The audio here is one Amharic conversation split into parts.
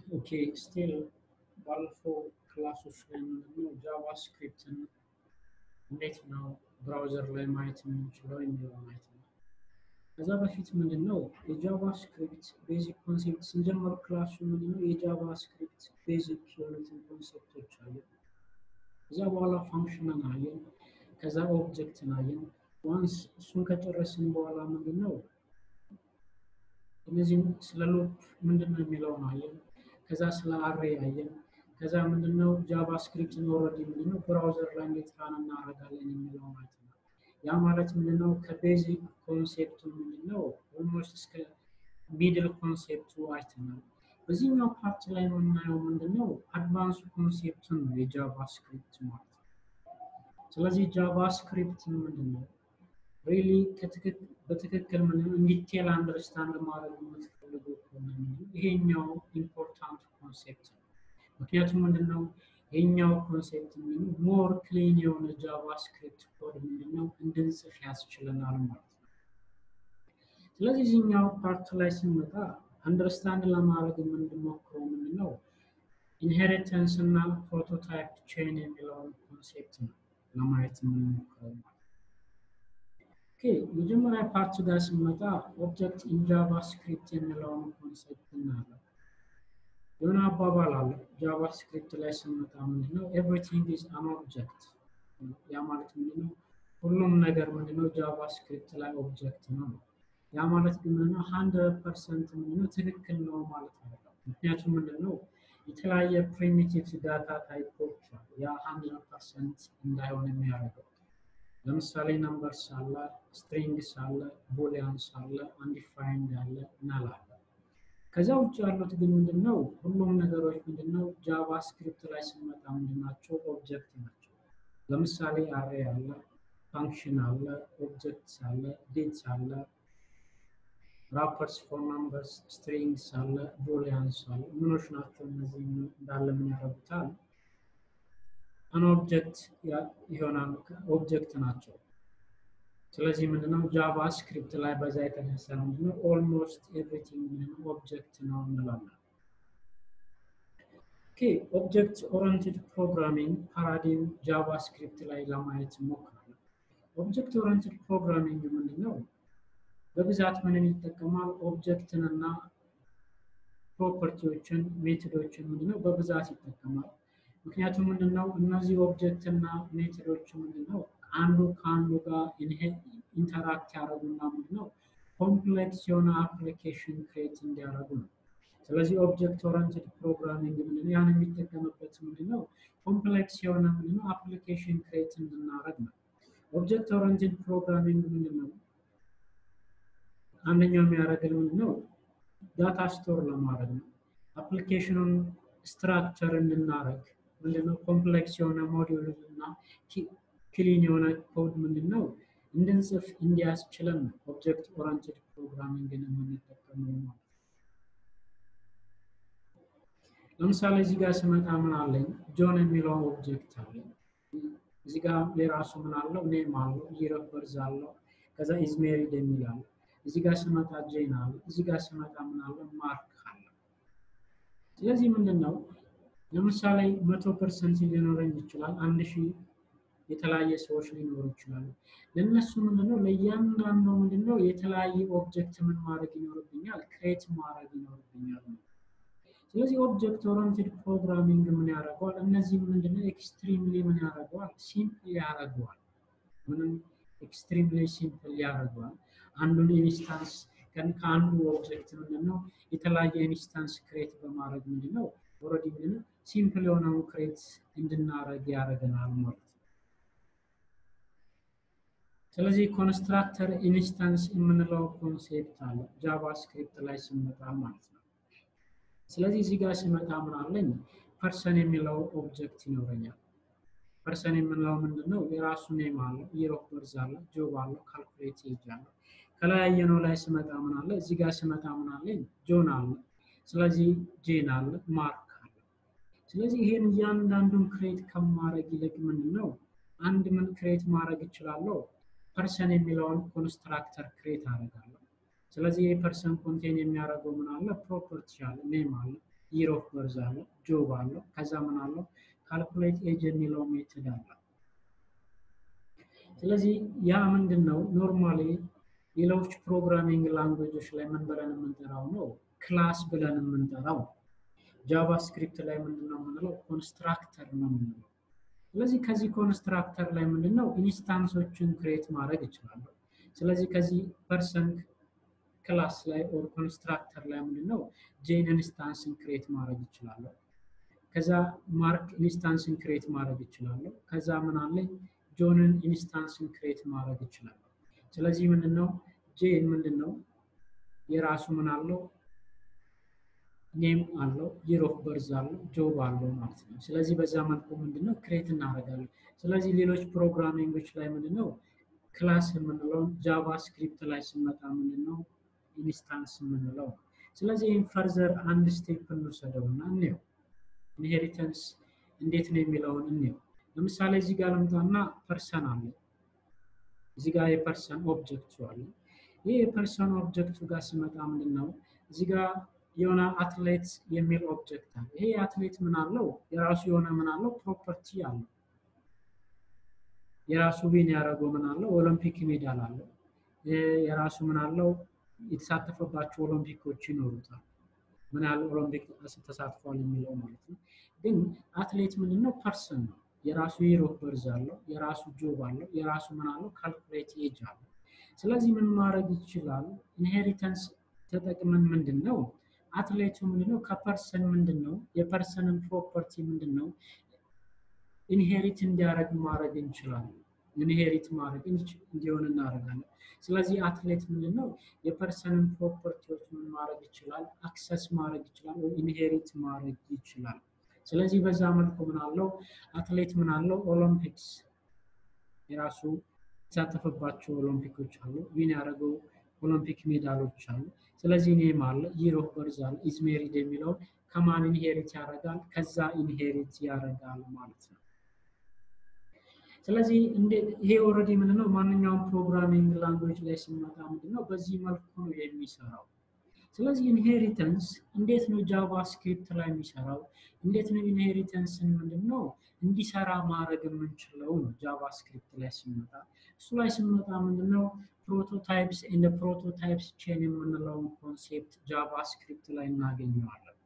ኦኬ ስቲል ባለፈው ክላሶች ላይ ምንድነው ጃቫስክሪፕትን እንዴት ነው ብራውዘር ላይ ማየት የምንችለው የሚለው ማየት ነው። ከዛ በፊት ምንድነው የጃቫስክሪፕት ቤዚክ ኮንሴፕት ስንጀምር ክላሱ ምንድነው የጃቫስክሪፕት ቤዚክ የሆኑትን ኮንሴፕቶች አየን። ከዛ በኋላ ፋንክሽንን አየን። ከዛ ኦብጀክትን አየን። ዋንስ እሱን ከጨረስን በኋላ ምንድነው እነዚህም ስለ ሉፕ ምንድነው የሚለውን አየን። ከዛ ስለ አሬ አየን። ከዛ ምንድነው ጃቫስክሪፕትን ኦልሬዲ ምንድነው ብራውዘር ላይ እንዴት ራን እናደርጋለን የሚለው ማለት ነው። ያ ማለት ምንድነው ከቤዚክ ኮንሴፕቱ ምንድነው ኦልሞስት እስከ ሚድል ኮንሴፕቱ አይተናል። በዚህኛው ፓርት ላይ የምናየው ምንድነው አድቫንስ ኮንሴፕቱን ነው የጃቫስክሪፕት ማለት ነው። ስለዚህ ጃቫስክሪፕት ምንድነው ሪሊ በትክክል ምንድነው ኢንዲቴል አንደርስታንድ ማድረግ የምትፈልጉ ከሆነ ይሄኛው ኢምፖርታንት ኮንሴፕት ነው። ምክንያቱም ምንድነው ይሄኛው ኮንሴፕት ምንድነው ሞር ክሊን የሆነ ጃቫስክሪፕት ኮድ ምንድነው እንድንጽፍ ያስችለናል ማለት ነው። ስለዚህ እዚህኛው ፓርት ላይ ስንመጣ አንደርስታንድ ለማድረግ የምንሞክረው ምንድነው ኢንሄሪተንስ እና ፕሮቶታይፕ ቼን የሚለውን ኮንሴፕት ነው ለማየት የምንሞክረው ማለት ኦኬ መጀመሪያ ፓርት ጋር ስንመጣ ኦብጀክት ኢን ጃቫስክሪፕት የሚለውን ኮንሴፕት እናያለን። የሆነ አባባል አለ ጃቫስክሪፕት ላይ ስንመጣ ምንድነው ኤቭሪቲንግ ኢዝ አን ኦብጀክት ያ ማለት ምንድነው ሁሉም ነገር ምንድነው ጃቫስክሪፕት ላይ ኦብጀክት ነው። ያ ማለት ግን ምንድነው ሀንድረድ ፐርሰንት ምንድነው ትክክል ነው ማለት አይደለም። ምክንያቱም ምንድነው የተለያየ ፕሪሚቲቭ ዳታ ታይፖች አሉ። ያ ሀንድረድ ፐርሰንት እንዳይሆን የሚያደርገው ለምሳሌ ነምበርስ አለ፣ ስትሪንግስ አለ፣ ቦሊያንስ አለ፣ አንዲፋይንድ አለ፣ ናል አለ። ከዛ ውጭ ያሉት ግን ምንድነው ሁሉም ነገሮች ምንድነው ጃቫስክሪፕት ላይ ስንመጣ ምንድናቸው ኦብጀክት ናቸው። ለምሳሌ አሬ አለ፣ ፋንክሽን አለ፣ ኦብጀክትስ አለ፣ ዴትስ አለ፣ ራፐርስ ፎር ናምበርስ፣ ስትሪንግስ አለ፣ ቦሊያንስ አለ። ምኖች ናቸው እነዚህ እንዳለ ምን ያደርጉታል? አን ኦብጀክት ይሆናል ኦብጀክት ናቸው። ስለዚህ ምንድነው ጃቫስክሪፕት ላይ በዛ የተነሳ ምንድነው ኦልሞስት ኤቭሪቲንግ ምንድነው ኦብጀክት ነው እንላለን። ኦኬ ኦብጀክት ኦሪየንትድ ፕሮግራሚንግ ፓራዲም ጃቫስክሪፕት ላይ ለማየት እንሞክራለን። ኦብጀክት ኦሪየንትድ ፕሮግራሚንግ ምንድነው በብዛት ምንን ይጠቀማል? ኦብጀክትን እና ፕሮፐርቲዎችን ሜቶዶችን ምንድነው በብዛት ይጠቀማል። ምክንያቱም ምንድነው እነዚህ ኦብጀክት እና ሜቶዶች ምንድነው አንዱ ከአንዱ ጋር ኢንተራክት ያደረጉና ምንድነው ኮምፕሌክስ የሆነ አፕሊኬሽን ክሬት እንዲያደርጉ ነው። ስለዚህ ኦብጀክት ኦሪየንትድ ፕሮግራሚንግ ምንድነው ያን የሚጠቀምበት ምንድነው ኮምፕሌክስ የሆነ ምንድነው አፕሊኬሽን ክሬት እንድናደርግ ነው። ኦብጀክት ኦሪየንትድ ፕሮግራሚንግ ምንድነው አንደኛው የሚያደርገን ምንድነው ዳታ ስቶር ለማድረግ ነው። አፕሊኬሽኑን ስትራክቸር እንድናደርግ ምንድነው ኮምፕሌክስ የሆነ ሞዲዩል እና ክሊን የሆነ ኮድ ምንድነው እንድንጽፍ እንዲያስችለን ነው ኦብጀክት ኦሪየንትድ ፕሮግራሚንግን የምንጠቀመው ማለት ለምሳሌ እዚህ ጋር ስመጣ ምን አለኝ ጆን የሚለው ኦብጀክት አለኝ። እዚህ ጋር የራሱ ምን አለው ኔም አለው ይር ኦፍ በርዝ አለው ከዛ ኢዝ ሜሪድ የሚል አለ። እዚህ ጋር ስመጣ ጄን አለ። እዚህ ጋር ስመጣ ምን አለ ማርክ አለ። ስለዚህ ምንድን ነው ለምሳሌ መቶ ፐርሰንት ሊኖረኝ ይችላል። አንድ ሺህ የተለያየ ሰዎች ሊኖሩ ይችላሉ። ለእነሱ ምንድነው ለእያንዳንዱ ምንድነው የተለያየ ኦብጀክት ምን ማድረግ ይኖርብኛል ክሬት ማድረግ ይኖርብኛል ነው። ስለዚህ ኦብጀክት ኦሪየንትድ ፕሮግራሚንግ ምን ያደርገዋል? እነዚህ ምንድነው ኤክስትሪምሊ ምን ያደርገዋል? ሲምፕል ያደርገዋል። ምንም ኤክስትሪምሊ ሲምፕል ያደርገዋል። አንዱን ኢንስታንስ ከአንዱ ኦብጀክት ምንድነው የተለያየ ኢንስታንስ ክሬት በማድረግ ምንድነው ኦልሬዲ ምንድነው ሲምፕል የሆነውን ክሬት እንድናደርግ ያደርገናል ማለት ነው። ስለዚህ ኮንስትራክተር ኢንስታንስ የምንለው ኮንሴፕት አለ ጃቫስክሪፕት ላይ ስንመጣ ማለት ነው። ስለዚህ እዚህ ጋር ሲመጣ ምን አለኝ ፐርሰን የሚለው ኦብጀክት ይኖረኛል። ፐርሰን የምንለው ምንድነው የራሱ ኔም አለው፣ ይር ኦፍ በርዝ አለው፣ ጆብ አለው፣ ካልኩሌት ኤጅ አለው። ከለያየነው ላይ ስመጣ ምን አለ እዚህ ጋር ስመጣ ምን አለኝ ጆን አለ። ስለዚህ ጄን አለ፣ ማርክ አለ። ስለዚህ ይሄን እያንዳንዱን ክሬት ከማድረግ ይልቅ ምንድነው አንድ ምን ክሬት ማድረግ እችላለሁ ፐርሰን የሚለውን ኮንስትራክተር ክሬት አደርጋለሁ። ስለዚህ የፐርሰን ኮንቴን የሚያደርገው ምን አለ ፕሮፐርቲ አለ ኔም አለ ይር ኦፍ በርዝ አለ፣ ጆብ አለው፣ ከዛ ምን አለው ካልኩሌት ኤጅ የሚለው ሜትድ አለ። ስለዚህ ያ ምንድን ነው ኖርማሊ ሌሎች ፕሮግራሚንግ ላንጉጆች ላይ ምን ብለን የምንጠራው ነው ክላስ ብለን የምንጠራው። ጃቫስክሪፕት ላይ ምንድን ነው የምንለው ኮንስትራክተር ነው የምንለው። ስለዚህ ከዚህ ኮንስትራክተር ላይ ምንድን ነው ኢንስታንሶችን ክሬት ማድረግ እችላለሁ። ስለዚህ ከዚህ ፐርሰን ክላስ ላይ ኦር ኮንስትራክተር ላይ ምንድን ነው ጄን ኢንስታንስን ክሬት ማድረግ እችላለሁ። ከዛ ማርክ ኢንስታንስን ክሬት ማድረግ እችላለሁ። ከዛ ምን አለኝ ጆንን ኢንስታንስን ክሬት ማድረግ እችላለሁ። ስለዚህ ምንድን ነው ጄን ምንድን ነው የራሱ ምን አለው ኔም አለው ይር ኦፍ በርዝ አለው ጆብ አለው ማለት ነው። ስለዚህ በዛ መልኩ ምንድነው ክሬት እናደርጋለን። ስለዚህ ሌሎች ፕሮግራሚንጎች ላይ ምንድነው ክላስ የምንለውን ጃቫ ስክሪፕት ላይ ስንመጣ ምንድነው ኢንስታንስ የምንለው። ስለዚህ ይህን ፈርዘር አንድ ስቴፕ እንውሰደው እና እንየው ኢንሄሪተንስ እንዴት ነው የሚለውን እንየው። ለምሳሌ እዚህ ጋር ልምጣና ፐርሰን አለ። እዚህ ጋር የፐርሰን ኦብጀክቱ አለ። ይህ የፐርሰን ኦብጀክቱ ጋር ስመጣ ምንድን ነው እዚህ ጋር የሆነ አትሌት የሚል ኦብጀክት አለ። ይሄ አትሌት ምን አለው? የራሱ የሆነ ምን አለው? ፕሮፐርቲ አለው። የራሱ ዊን ያደረገው ምን አለው? ኦሎምፒክ ሜዳል አለው። የራሱ ምን አለው? የተሳተፈባቸው ኦሎምፒኮች ይኖሩታል። ምን ያህል ኦሎምፒክ ተሳትፏል የሚለው ማለት ነው። ግን አትሌት ምንድን ነው? ፐርሰን ነው። የራሱ ይር ኦፍ በርዝ አለው። የራሱ ጆብ አለው። የራሱ ምን አለው? ካልኩሌት ኤጅ አለው። ስለዚህ ምን ማድረግ ይችላል? ኢንሄሪተንስ ተጠቅመን ምንድን ነው አትሌቱ ምንድነው ከፐርሰን ምንድን ነው የፐርሰንን ፕሮፐርቲ ምንድን ነው ኢንሄሪት እንዲያደርግ ማድረግ እንችላለን። ኢንሄሪት ማድረግ እንዲሆን እናደርጋለን። ስለዚህ አትሌት ምንድን ነው የፐርሰንን ፕሮፐርቲዎች ምን ማድረግ ይችላል? አክሰስ ማድረግ ይችላል፣ ኢንሄሪት ማድረግ ይችላል። ስለዚህ በዛ መልኩ ምን አለው አትሌት ምን አለው ኦሎምፒክስ የራሱ የተሳተፈባቸው ኦሎምፒኮች አሉ። ዊን ያደረገው ኦሎምፒክ ሜዳሎች አሉ። ስለዚህ ኔም አለ ይር ኦፍ በርዝ አለ ኢዝ ሜሪድ የሚለውን ከማን ኢንሄሪት ያደርጋል? ከዛ ኢንሄሪት ያደርጋል ማለት ነው። ስለዚህ ይሄ ኦልሬዲ ምንድነው ማንኛውም ፕሮግራሚንግ ላንጉዌጅ ላይ ሲመጣ ምንድነው በዚህ መልኩ ነው የሚሰራው። ስለዚህ ኢንሄሪተንስ እንዴት ነው ጃቫ ስክሪፕት ላይ የሚሰራው? እንዴት ነው ኢንሄሪተንስን ምንድነው እንዲሰራ ማድረግ የምንችለው ነው ጃቫ ስክሪፕት ላይ ሲመጣ። እሱ ላይ ሲመጣ ምንድነው ፕሮቶታይፕስ እንደ ፕሮቶታይፕስ ቼን የምንለውን ኮንሴፕት ጃቫ ስክሪፕት ላይ እናገኘዋለን።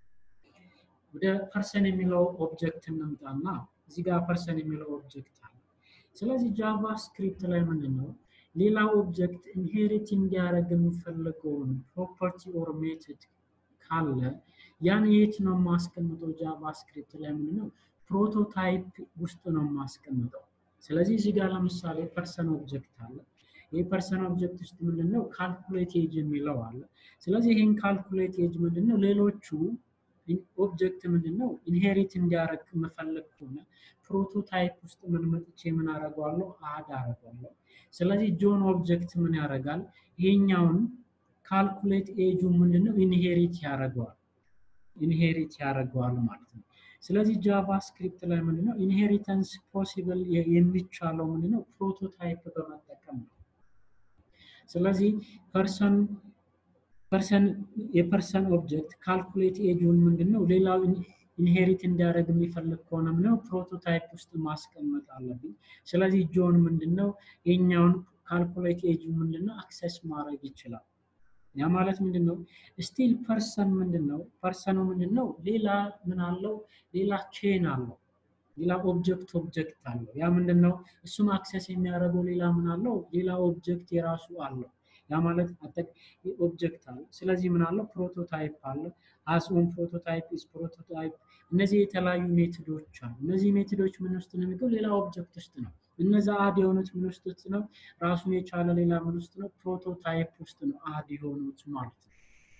ወደ ፐርሰን የሚለው ኦብጀክት እንምጣና እዚህ ጋር ፐርሰን የሚለው ኦብጀክት አለ። ስለዚህ ጃቫ ስክሪፕት ላይ ምንድን ነው ሌላ ኦብጀክት ኢንሄሪት እንዲያደርግ የሚፈልገውን ፕሮፐርቲ ኦር ሜትድ ካለ ያን የት ነው የማስቀምጠው? ጃቫ ስክሪፕት ላይ ምንድን ነው ፕሮቶታይፕ ውስጥ ነው የማስቀምጠው። ስለዚህ እዚህ ጋር ለምሳሌ ፐርሰን ኦብጀክት አለ። ይህ ፐርሰን ኦብጀክት ውስጥ ምንድን ነው ካልኩሌት ኤጅ የሚለው አለ። ስለዚህ ይህን ካልኩሌት ኤጅ ምንድን ነው ሌሎቹ ኦብጀክት ምንድን ነው ኢንሄሪት እንዲያደርግ መፈለግ ከሆነ ፕሮቶታይፕ ውስጥ ምን መጥቼ ምን አደርገዋለሁ አድ አደርገዋለሁ። ስለዚህ ጆን ኦብጀክት ምን ያደርጋል? ይሄኛውን ካልኩሌት ኤጁ ምንድን ነው ኢንሄሪት ያደርገዋል ኢንሄሪት ያደርገዋል ማለት ነው። ስለዚህ ጃቫ ስክሪፕት ላይ ምንድነው ኢንሄሪተንስ ፖሲብል የሚቻለው ምንድነው ፕሮቶታይፕ በመጠቀም ነው። ስለዚህ ፐርሰን ፐርሰን የፐርሰን ኦብጀክት ካልኩሌት ኤጁን ምንድነው ሌላው ኢንሄሪት እንዲያደርግ የሚፈልግ ከሆነ ምንድነው ፕሮቶታይፕ ውስጥ ማስቀመጥ አለብኝ። ስለዚህ ጆን ምንድነው የኛውን ካልኩሌት ኤጁ ምንድነው አክሰስ ማድረግ ይችላል። ያ ማለት ምንድነው ስቲል ፐርሰን ምንድነው ፐርሰኑ ምንድነው ሌላ ምን አለው ሌላ ቼን አለው ሌላ ኦብጀክት ኦብጀክት አለው ያ ምንድነው እሱም አክሰስ የሚያደርገው ሌላ ምን አለው ሌላ ኦብጀክት የራሱ አለው ያ ማለት ኦብጀክት አለ ስለዚህ ምን አለው ፕሮቶታይፕ አለ አስ ኦን ፕሮቶታይፕ ኢዝ ፕሮቶታይፕ እነዚህ የተለያዩ ሜትዶች አሉ እነዚህ ሜትዶች ምን ውስጥ ነው የሚገው ሌላ ኦብጀክት ውስጥ ነው እነዛ አድ የሆኑት ምን ውስጥ ነው ራሱን የቻለ ሌላ ምን ውስጥ ነው ፕሮቶታይፕ ውስጥ ነው አድ የሆኑት ማለት ነው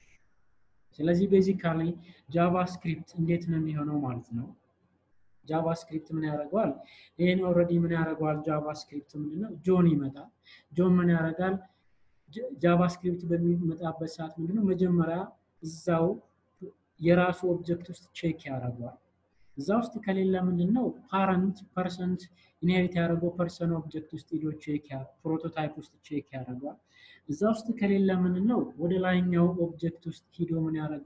ስለዚህ ቤዚካሊ ጃቫስክሪፕት እንዴት ነው የሚሆነው ማለት ነው ጃቫስክሪፕት ምን ያደርገዋል ይህን ኦልሬዲ ምን ያደርገዋል ጃቫስክሪፕት ምንድነው ጆን ይመጣል ጆን ምን ያደርጋል ጃቫስክሪፕት በሚመጣበት ሰዓት ምንድነው መጀመሪያ እዛው የራሱ ኦብጀክት ውስጥ ቼክ ያደርገዋል እዛ ውስጥ ከሌለ ምንድነው ፓረንት ፐርሰንት ኢንሄሪት ያደረገው ፐርሰን ኦብጀክት ውስጥ ሂዶ ቼክ ፕሮቶታይፕ ውስጥ ቼክ ያደርገዋል እዛ ውስጥ ከሌለ ምንድነው ወደ ላይኛው ኦብጀክት ውስጥ ሂዶ ምን ያደርገዋል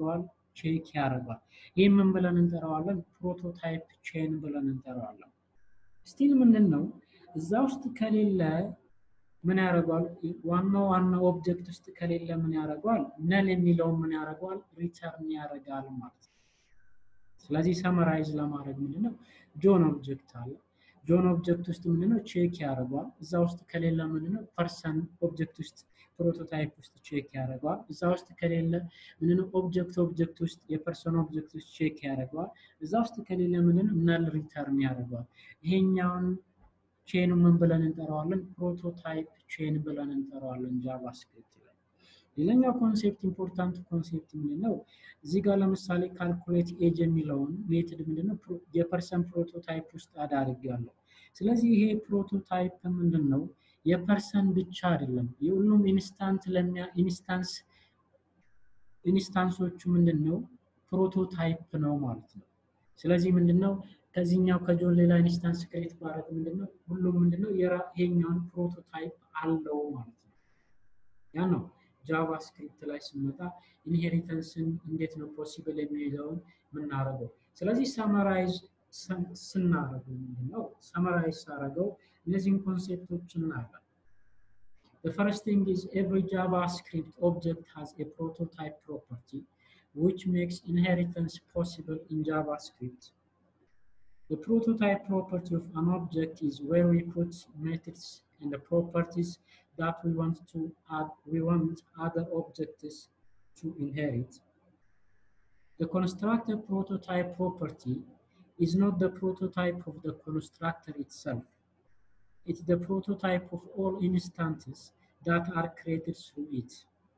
ቼክ ያደርጋል። ይህ ምን ብለን እንጠራዋለን? ፕሮቶታይፕ ቼን ብለን እንጠራዋለን። ስቲል ምንድን ነው እዛ ውስጥ ከሌለ ምን ያደርገዋል? ዋናው ዋናው ኦብጀክት ውስጥ ከሌለ ምን ያደርገዋል? ነል የሚለውን ምን ያደርገዋል? ሪተርን ያደርጋል ማለት ነው። ስለዚህ ሰመራይዝ ለማድረግ ምንድነው ጆን ኦብጀክት አለ። ጆን ኦብጀክት ውስጥ ምንድነው ቼክ ያደርገዋል። እዛ ውስጥ ከሌለ ምንድነው ፐርሰን ኦብጀክት ውስጥ ፕሮቶታይፕ ውስጥ ቼክ ያደርገዋል። እዛ ውስጥ ከሌለ ምንድነው ኦብጀክት ኦብጀክት ውስጥ የፐርሰን ኦብጀክት ውስጥ ቼክ ያደርገዋል። እዛ ውስጥ ከሌለ ምንድነው ነል ሪተርን ያደርገዋል። ይሄኛውን ቼን ምን ብለን እንጠራዋለን? ፕሮቶታይፕ ቼን ብለን እንጠራዋለን ጃቫስክሪፕት ላይ። ሌላኛው ኮንሴፕት ኢምፖርታንት ኮንሴፕት ምንድነው? እዚህ ጋር ለምሳሌ ካልኩሌት ኤጅ የሚለውን ሜትድ ምንድነው የፐርሰን ፕሮቶታይፕ ውስጥ አዳርጋለሁ። ስለዚህ ይሄ ፕሮቶታይፕ ምንድን ነው የፐርሰን ብቻ አይደለም፣ የሁሉም ኢንስታንት ለሚያ ኢንስታንስ ኢንስታንሶቹ ምንድን ነው ፕሮቶታይፕ ነው ማለት ነው። ስለዚህ ምንድን ነው ከዚህኛው ከጆን ሌላ ኢንስታንስ ክሬት ባደረግ ምንድን ነው ሁሉም ምንድን ነው ይሄኛውን ፕሮቶታይፕ አለው ማለት ነው። ያ ነው ጃቫስክሪፕት ላይ ስንመጣ ኢንሄሪተንስን እንዴት ነው ፖሲብል የሚለውን የምናደርገው። ስለዚህ ሰመራይዝ ስናደርገው ምንድን ነው ሰመራይዝ ሳደርገው እነዚህን ኮንሴፕቶች እናያለን። The first thing is every JavaScript object has a prototype property which makes inheritance possible in JavaScript. The prototype property of an object is where we put methods and the properties that we want to add, we want other objects to inherit. The constructor prototype property is not the prototype of the constructor itself. It's the prototype of all instances that are created through it.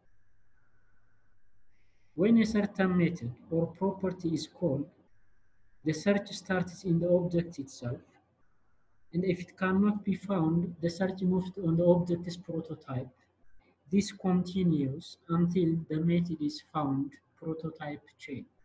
When a certain method or property is called, the search starts in the object itself, and if it cannot be found, the search moves on the object's prototype. This continues until the method is found, prototype chain.